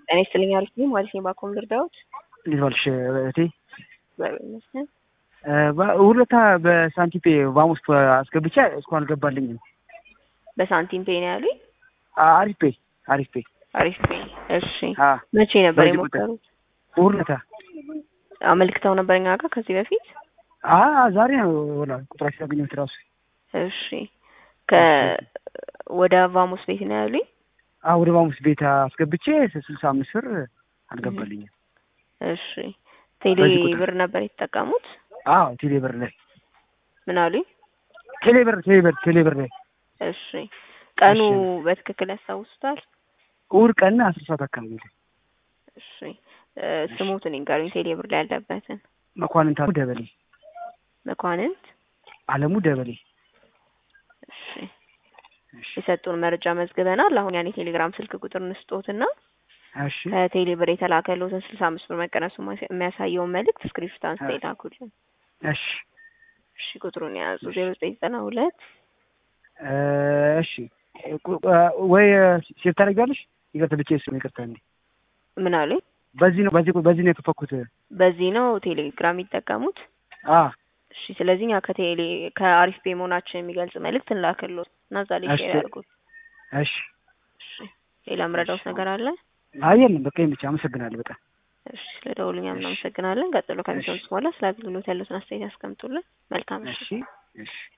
ጤና ይስጥልኝ አሪፍ ነኝ ማለት ነው። ባኮም ልርዳዎት? እንዴት ዋልሽ እህቴ? እግዚአብሔር ይመስገን። ሁለታ በሳንቲፔ ቫሙስ አስገብቼ እስካሁን አልገባልኝም። በሳንቲም ፔ ነው ያሉኝ? አሪፍ ፔ አሪፍ ፔ አሪፍ ፔ። እሺ አ መቼ ነበር በዚህ ቁጥር። የሞከሩት? ሁለታ አመልክተው ነበር እኛ ጋር ከዚህ በፊት? አ ዛሬ ነው ወላ ቁጥራችን ያገኘሁት ራሱ። እሺ ከ ወደ ቫሙስ ቤት ነው ያሉኝ? አ ወደ ቫሙስ ቤት አስገብቼ ስልሳ አምስት ብር አልገባልኝም። እሺ ቴሌ በዚህ ቁጥር። ብር ነበር የተጠቀሙት? አዎ ቴሌ ብር ላይ ምን አሉኝ? ቴሌ ብር ቴሌ ብር ቴሌ ብር ላይ እሺ ቀኑ እሺ። በትክክል ያስታውሱታል? እሑድ ቀን አስር ሰዓት አካባቢ ላይ እሺ እ ስሙትን ይንገሩኝ ቴሌ ብር ላይ ያለበትን። መኳንንት አለሙ ደበሌ መኳንንት አለሙ ደበሌ እሺ እሺ የሰጡን መረጃ መዝግበናል። አሁን ያን የቴሌግራም ስልክ ቁጥር እንስጦትና እሺ ከቴሌ ብር የተላከልዎትን ስልሳ አምስት ብር መቀነሱ የሚያሳየውን መልእክት ስክሪንሾት አንስተው ይላኩልን። እሺ እሺ ቁጥሩን የያዙ ዜሮ ዘጠኝ ዘጠና ሁለት እ እሺ ቁ- ወይ ሴት ታደርጊዋለሽ? ይቅርታ ብቻዬን ስለሆነ ይቅርታ እንዴ ምን አሉኝ? በዚህ ነው በዚህ በዚህ ነው የከፈኩት። በዚህ ነው ቴሌግራም የሚጠቀሙት? አ እሺ ስለዚህ እኛ ከቴሌ ከአሪፍ ፔ መሆናችን የሚገልጽ መልእክት እንላክልዎት እና እዛ ላይ እሺ። ሼር ያድርጉት። እሺ እሺ ሌላ ምረዳውት ነገር አለ? አይ የለም በቃ ይሄን ብቻ አመሰግናለሁ በጣም እሺ ስለደውሉኛ እናመሰግናለን። ቀጥሎ ከሚሰሙት በኋላ ስለ አገልግሎት ያሉትን አስተያየት ያስቀምጡልን። መልካም እሺ እሺ